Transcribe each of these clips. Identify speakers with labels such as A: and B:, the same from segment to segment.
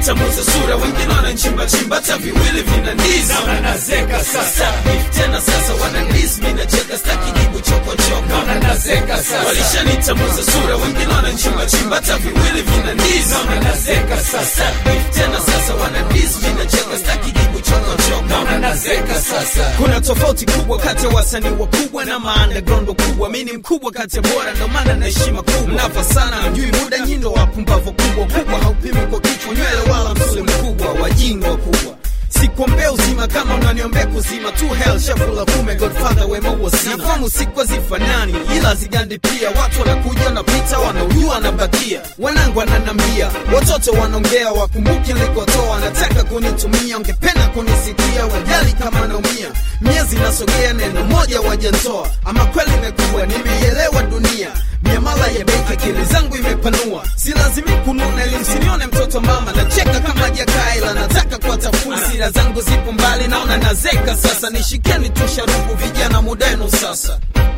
A: Walishanitambuza sura, wengine wananchimba chimba, hata viwili vina ndizi. Naona nazeka sasa, Beef tena sasa wanandisi, mimi nacheka staki jibu chokochoko. Naona nazeka sasa, walishanitambuza sura, wengine wananchimba chimba, hata viwili vina ndizi. Naona nazeka sasa, Beef tena sasa wanandisi, mimi nacheka staki jibu chokochoko. Naona nazeka sasa. Kuna tofauti kubwa kati ya wasanii wakubwa na maunderground kubwa. Mimi ni mkubwa kati ya bora, ndo maana na heshima kubwa. Mnafa sana, mjui muda, nyindo wapumbavu kubwa kubwa, haupimi kwa kichwa nywele wala msuli mkubwa, wajinga wakubwa sikuombea uzima kama unaniombea kuzima tu hell shafula kume godfather wema huo sina nafamu siku hazifanani ila zigandi pia watu wanakuja wanapita wanaujua wanabakia wanangu wananambia watoto wanaongea wakumbuki nilikotoa wanataka kunitumia ungependa kunisikia wajali kama naumia miezi nasogea neno moja wajantoa ama kweli imekuwa nimeielewa dunia miamala ya benki akili zangu imepanua si lazimi kununa ili msinione mtoto mama nacheka kama jakaila nataka kuwatafuna sira zangu zipo mbali naona nazeka sasa nishikeni tu sharubu vijana mudenu sasa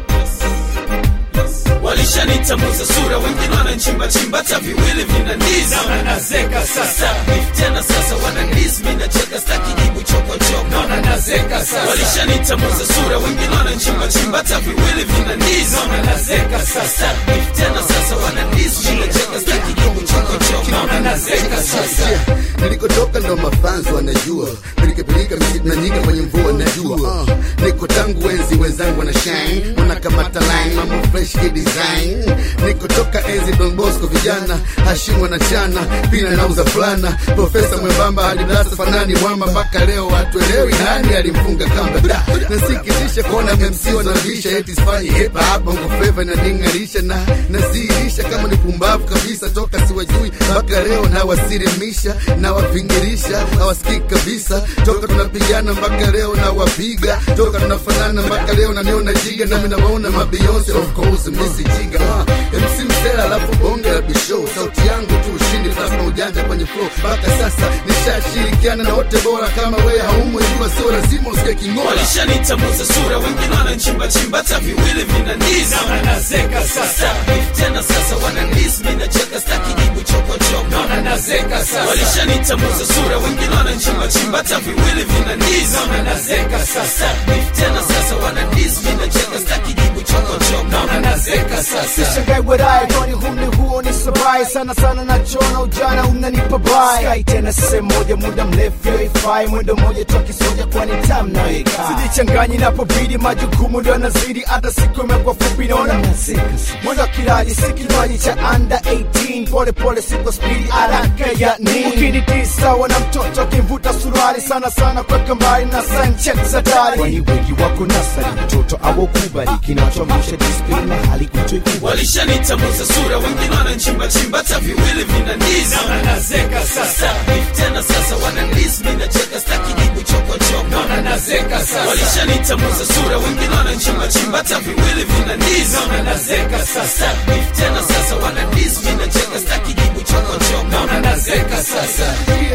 A: walishanitambuza sura wengine wananchimba chimba hata viwili vina ndizi naona nazeka sasa Beef tena sasa wanandisi mimi nacheka staki jibu chokochoko naona nazeka sasa walishanitambuza sura wengine wananchimba chimba hata viwili vina ndizi naona nazeka sasa Beef tena sasa wanandisi mimi nacheka staki jibu chokochoko naona nazeka sasa
B: nilikotoka ndo mafanzo wanajua pilikapilika misitu na nyika kwenye mvua najua uh, niko tangu wenzi wenzangu wana shine wanakamata line mambo fresh ki design nikotoka enzi Don Bosco vijana Hashim wanachana pina nauza fulana profesa mwembamba hadi darasa fanani mwamba mpaka leo hatuelewi nani alimfunga kamba da nasikitisha kuona MC wanavisha eti sifanyi hip hop bongo flava inaning'arisha na naziirisha kama ni pumbavu kabisa toka siwajui mpaka leo nawasirimisha nawavingirisha hawasikii kabisa toka tunapigana mpaka leo nawapiga toka tunafanana mpaka leo naniona jiga nami nawaona mabeyonce of course misi jiga uh, MC msela alafu bonge la bishow sauti yangu tu ushindi plasma ujanja kwenye flow mpaka sasa nishashirikiana na wote bora kama wewe haumo jua sio lazima usikie king'ola
A: walishanitambuza sura wengine wananchimba chimba hata viwili vina ndizi naona nazeka sasa Beef tena sasa wanandisi mimi nacheka staki jibu chokochoko naona nazeka sasa walishanitambuza sura wengine wananchimba chimba hata viwili vina ndizi naona nazeka sasa Beef tena sasa wanandisi mimi nacheka staki jibu chokochoko naona nazeka sasa
C: Shangai wadaye kwani humni huo ni sabai sana sana nachona ujana unanipa bai Sky tena sehemu moja muda mrefu yoifai mwendo moja toki soja kwani tam nayoikaa sijichanganyi napobidi majukumu ndo yanazidi hata siku imekuwa fupi naona nazika mwendo wa kilaji si kinywaji cha under 18 pole pole siko spidi haraka ya nini ukiniti sawa na mtoto akimvuta suruali sana sana kweka mbali na sanchek za dari kwani wengi wako nasari mtoto awokubali kinachoamsha disiplini na hali kutoikubali
A: walishanitambuza sura wengine wananchimba chimba hata viwili vina ndizi naona nazeka sasa Beef tena sasa wanandisi mimi nacheka staki jibu chokochoko naona nazeka sasa walishanitambuza sura wengine wananchimba chimba hata viwili vina ndizi naona nazeka sasa Beef tena sasa wanandisi mimi nacheka staki jibu chokochoko naona nazeka sasa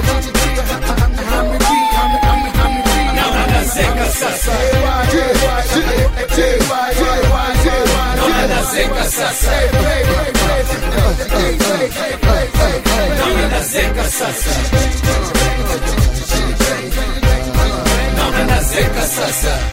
A: naona nazeka sasa naona nazeka sasa naona nazeka sasa naona nazeka sasa